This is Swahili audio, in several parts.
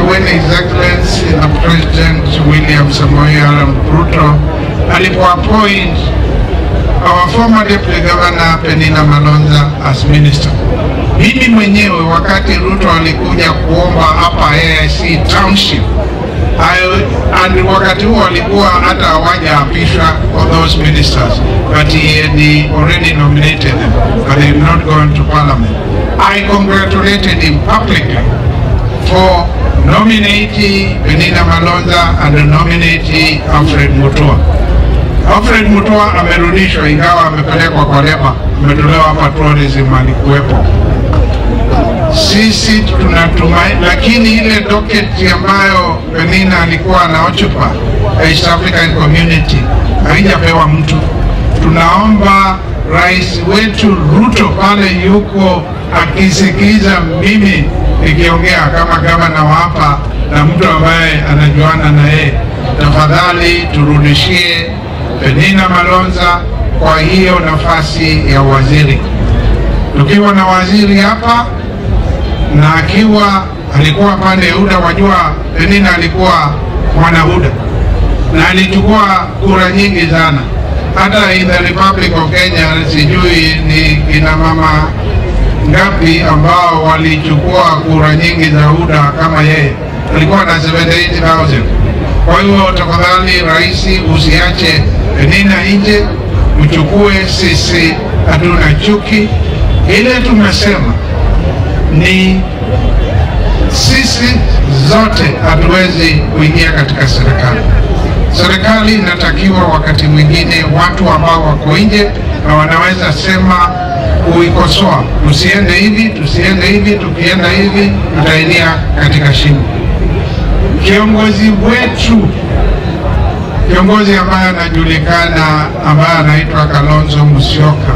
when His Excellency the President William Samoei Arap Ruto alipoappoint our former Deputy Governor Penina Malonza as minister. Mimi mwenyewe wakati Ruto alikuja kuomba hapa AIC Township I, and wakati huo alikuwa hata hawajaapishwa for those ministers but he had already nominated them but they had not gone to parliament. I congratulated him publicly for nominating Penina Malonza and nominating Alfred Mutua. Alfred Mutua amerudishwa ingawa amepelekwa kwa leba, ametolewa hapa tourism, alikuwepo. Sisi tunatumai, lakini ile docket ambayo Penina alikuwa anaochupa East African Community haijapewa mtu. Tunaomba rais wetu Ruto pale yuko akisikiza mimi nikiongea kama gavana wa hapa na mtu ambaye anajuana na yeye, tafadhali turudishie Penina Malonza kwa hiyo nafasi ya waziri. Tukiwa na waziri hapa na akiwa alikuwa pande ya UDA, wajua Penina alikuwa mwana UDA na alichukua kura nyingi sana, hata in the Republic of Kenya sijui ni kina mama ngapi ambao walichukua kura nyingi za UDA kama yeye, alikuwa na 78000 kwa hiyo tafadhali, rais, usiache Penina nje, mchukue. Sisi hatuna chuki, ile tumesema ni sisi zote hatuwezi kuingia katika serikali. Serikali inatakiwa wakati mwingine watu ambao wako nje na wanaweza sema kuikosoa, tusiende hivi, tusiende hivi, tukienda hivi tutaingia katika shimo. Kiongozi wetu, kiongozi ambaye anajulikana, ambaye anaitwa Kalonzo Musyoka,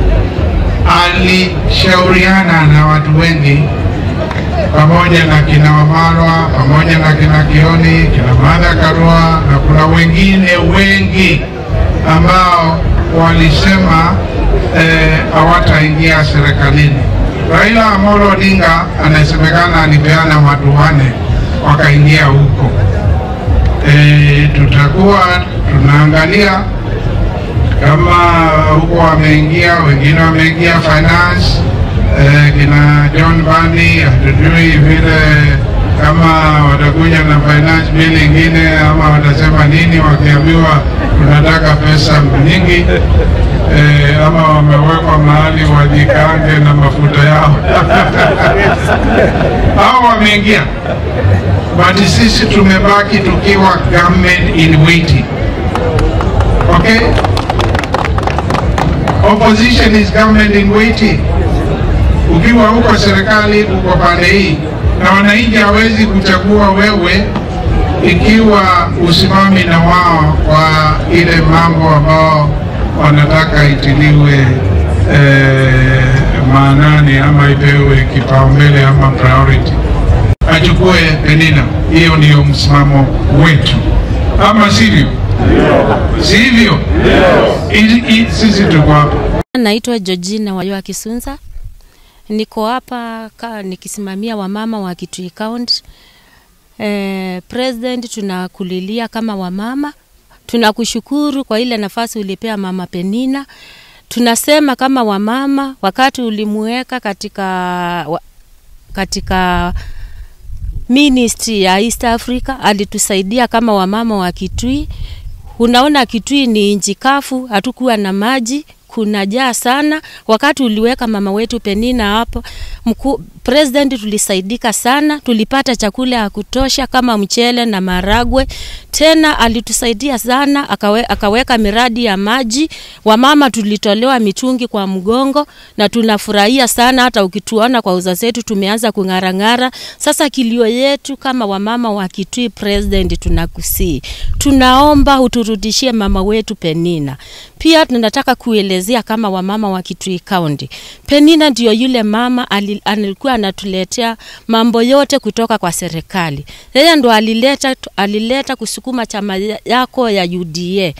alishauriana na watu wengi pamoja na kina Wamalwa pamoja na kina Kioni, kina Martha Karua na kuna wengine wengi ambao walisema hawataingia eh, serikalini. Raila Amolo Odinga anasemekana alipeana watu wane wakaingia huko. E, tutakuwa tunaangalia kama huko wameingia, wengine wameingia finance eh, kina John Bani, hatujui vile kama watakuja na finance bill ingine ama watasema nini wakiambiwa tunataka pesa nyingi eh, ama wamewekwa mahali wajikange na mafuta yao hao wameingia, but sisi tumebaki tukiwa government in waiting. Okay, opposition is government in waiting ukiwa huko serikali uko pande hii na wananchi hawezi kuchagua wewe ikiwa usimami na wao kwa ile mambo ambao wanataka itiliwe eh, maanani ama ipewe kipaumbele ama priority, achukue Penina. Hiyo ndiyo msimamo wetu, ama sivyo? Sivyo? Sisi tuko hapa. Naitwa Georgina Wayoa Kisunza niko hapa nikisimamia wamama wa Kitui County. Eh, President, tunakulilia kama wamama, tunakushukuru kwa ile nafasi ulipea mama Penina. Tunasema kama wamama, wakati ulimuweka katika, wa, katika ministry ya East Africa alitusaidia kama wamama wa Kitui. Unaona Kitui ni nchi kavu, hatukuwa na maji kuna jaa sana. Wakati uliweka mama wetu Penina hapo, mkuu president, tulisaidika sana, tulipata chakula ya kutosha kama mchele na maragwe. Tena alitusaidia sana, akawe, akaweka miradi ya maji. Wamama tulitolewa mitungi kwa mgongo na tunafurahia sana. Hata ukituona kwa uza zetu tumeanza kung'arang'ara. Sasa kilio yetu kama wamama wa Kitui, president, tunakusii, tunaomba uturudishie mama wetu Penina. Pia tunataka kuelezea kama wamama wa Kitui County, Penina ndio yule mama alikuwa anatuletea mambo yote kutoka kwa serikali. Yeye ndo alileta, alileta kusukuma chama yako ya UDA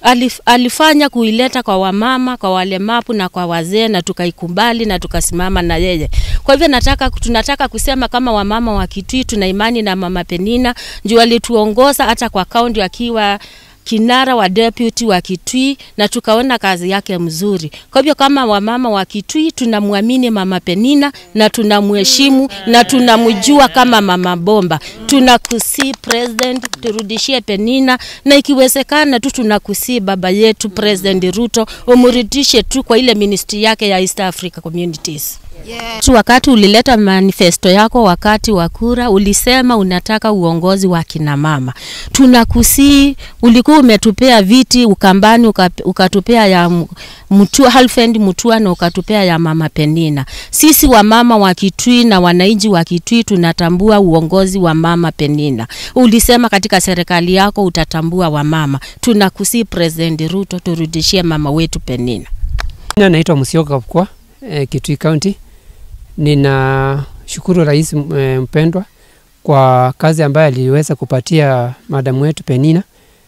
alif, alifanya kuileta kwa wamama, kwa walemavu na kwa wazee, na tukaikubali na tukasimama na yeye. Kwa hivyo nataka, tunataka kusema kama wamama wa Kitui tuna imani na Mama Penina juu alituongoza hata kwa kaunti akiwa kinara wa deputy wa Kitui na tukaona kazi yake mzuri. Kwa hivyo kama wamama wa Kitui tunamwamini Mama Penina na tunamheshimu na tunamjua kama mama bomba. Tunakusii president, turudishie Penina na ikiwezekana tu tunakusii baba yetu President Ruto umrudishe tu kwa ile ministry yake ya East Africa Communities. Yeah. Wakati ulileta manifesto yako wakati wa kura ulisema unataka uongozi wa kina mama. Tunakusii, ulikuwa umetupea viti Ukambani ukatupea ya Mutua, Halfend Mutua na ukatupea ya mama Penina. Sisi wamama wa Kitui na wananchi wa Kitui tunatambua uongozi wa mama Penina. Ulisema katika serikali yako utatambua wamama. Tunakusii President Ruto, turudishie mama wetu Penina. Naitwa Musyoka Kapkwa, eh, Kitui County. Ninashukuru rais mpendwa kwa kazi ambayo aliweza kupatia madamu wetu Penina.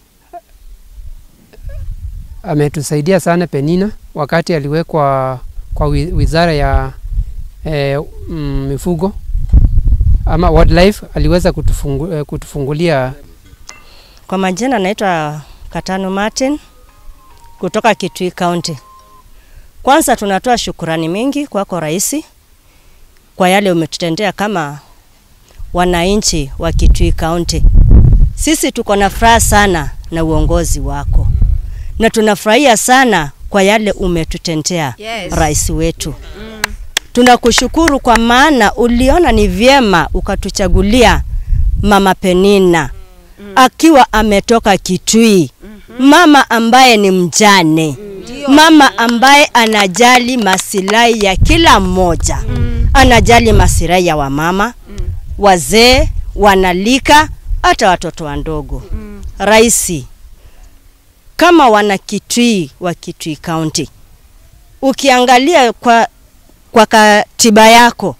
Ametusaidia sana Penina wakati aliwekwa kwa wizara ya eh, mm, mifugo ama wildlife, aliweza kutufungu, eh, kutufungulia. Kwa majina naitwa Katano Martin kutoka Kitui County. Kwanza tunatoa shukurani mingi kwako rais kwa yale umetutendea kama wananchi wa Kitui County. Sisi tuko na furaha sana na uongozi wako na tunafurahia sana kwa yale umetutendea yes. Rais wetu mm. Tunakushukuru kwa maana uliona ni vyema ukatuchagulia Mama Penina mm. akiwa ametoka Kitui mm -hmm. Mama ambaye ni mjane mm. Mama ambaye anajali masilahi ya kila mmoja mm. Anajali masilahi ya wamama mm. Wazee, wanalika, hata watoto wadogo mm. Raisi, kama wana Kitui wa Kitui County, ukiangalia kwa, kwa katiba yako,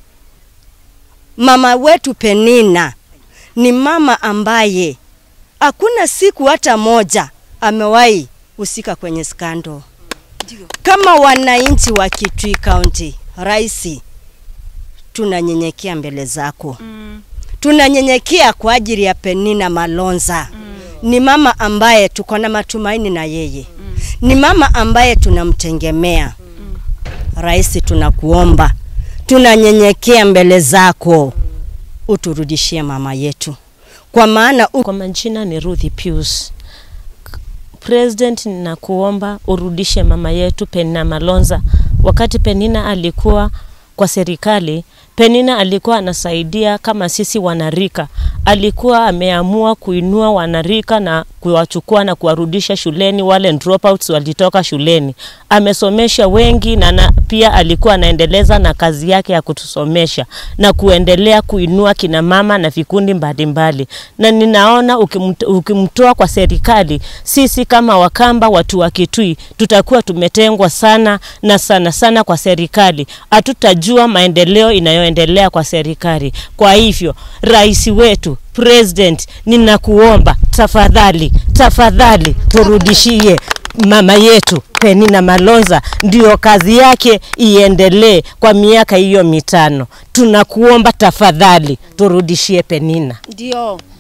mama wetu Penina ni mama ambaye hakuna siku hata moja amewahi husika kwenye skando. Kama wananchi wa Kitui County, raisi, tunanyenyekea mbele zako mm. Tunanyenyekea kwa ajili ya Penina Malonza mm. Ni mama ambaye tuko na matumaini na yeye mm. Ni mama ambaye tunamtegemea mm. Rais, tunakuomba, tunanyenyekea mbele zako, uturudishie mama yetu, kwa maana u... Kwa majina ni Ruthi Pius. President, ninakuomba urudishe mama yetu Penina Malonza. Wakati Penina alikuwa kwa serikali, Penina alikuwa anasaidia kama sisi wanarika. Alikuwa ameamua kuinua wanarika na kuwachukua na kuwarudisha shuleni wale dropouts walitoka shuleni. Amesomesha wengi na, na pia alikuwa anaendeleza na kazi yake ya kutusomesha na kuendelea kuinua kina mama na vikundi mbalimbali. Na ninaona ukimtoa kwa serikali, sisi kama Wakamba, watu wa Kitui, tutakuwa tumetengwa sana na sana sana kwa serikali. Hatutajua maendeleo inayoendelea kwa serikali. Kwa hivyo, rais wetu President, ninakuomba tafadhali, tafadhali turudishie mama yetu Penina Malonza, ndio kazi yake iendelee kwa miaka hiyo mitano. Tunakuomba tafadhali, turudishie Penina. Ndio